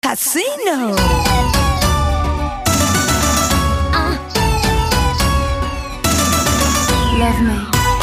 Casino. Love me.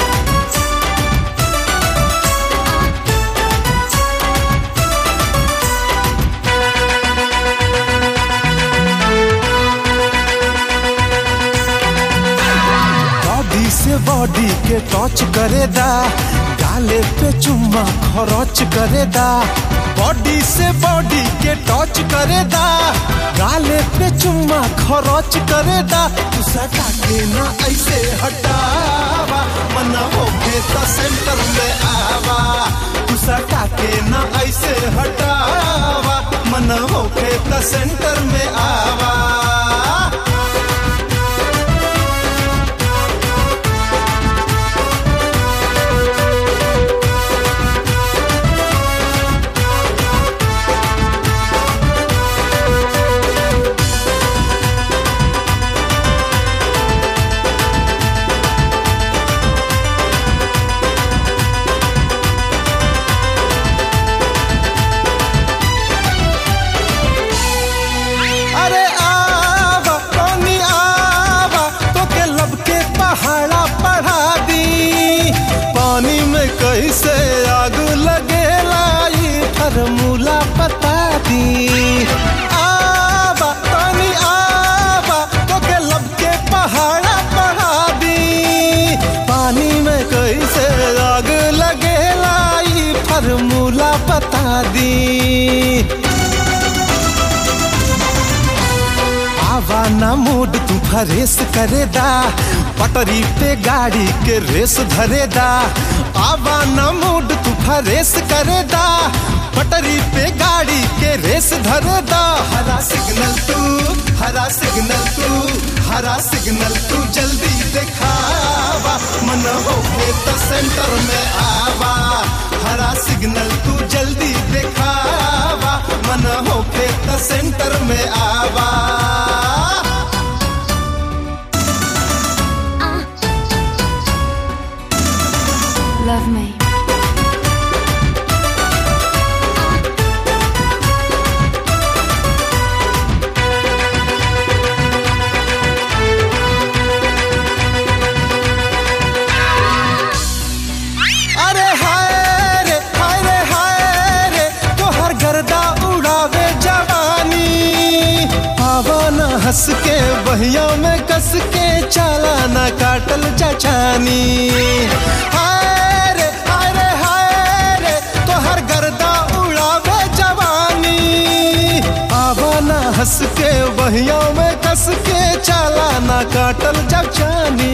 Body से body के touch करेदा गाले पे चुम्मा खरच करेदा बॉडी से बॉडी के टच करेदा गाले पे चुम्मा खरच करेदा तू सटा के ना ऐसे हटावा मना होके तो सेंटर में आवा तू सटा के ना ऐसे हटावा मना होके तो सेंटर में आवा अरे आवा पानी आवा तो के लब के पहाड़ा पढ़ा दी पानी में कैसे आग लगेला ये फॉर्मूला बता दी आवा पानी आवा तो के लब के पहाड़ा पढ़ा दी पानी में कैसे आग लगेला ये फॉर्मूला बता दी आवा ना मूड तू फरेस करेदा पटरी पे गाड़ी के रेस धरेदा आवा ना मूड तू फरेस करेदा पटरी पे गाड़ी के रेस धरेदा हरा सिग्नल तू हरा सिग्नल तू हरा सिग्नल तू जल्दी दिखावा मन होके तो सेंटर में आवा हरा सिग्नल तू जल्दी दिखावा मन होके तो सेंटर में आवा Love me. अरे हाय रे हाय रे हाय रे तोहर गर्दा उड़ावे जवानी पवन हंस के बहिया में कस के चालाना काटल चचानी हाय रे हाय रे हाय रे तोहर गर्दा उड़ावे जवानी पवन हंस के बहिया में कस के चालाना काटल चचानी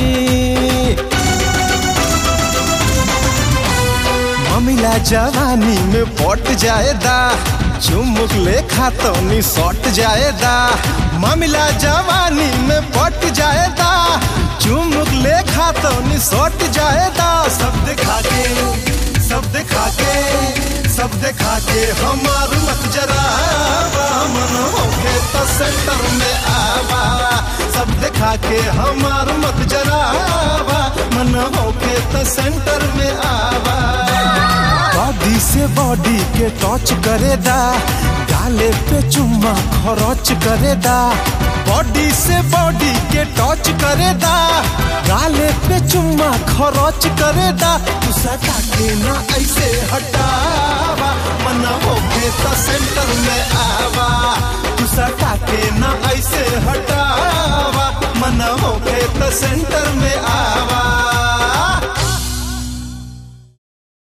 ममिला जवानी में पट जाएदा चुमुक ले खातौनी सट जाएदा ममिला जवानी में पट जाएदा चुमुक ले खातौनी सट जाएदा सब दिखा के सब दिखा के सब दिखा के हमार मत जरा मन होके तो सेंटर में आवा सब दिखा के हमार मत जरा मन होके तो सेंटर में आवा बॉडी से बॉडी के टच करेदा गाले पे चुम्मा खरच करेदा बॉडी से बॉडी के टच करेदा गाले पे चुम्मा खरच करेदा तू सटा के ना ऐसे हटावा मना होके तो सेंटर में आवा तू सटा के ना ऐसे हटावा मना होके तो सेंटर में आवा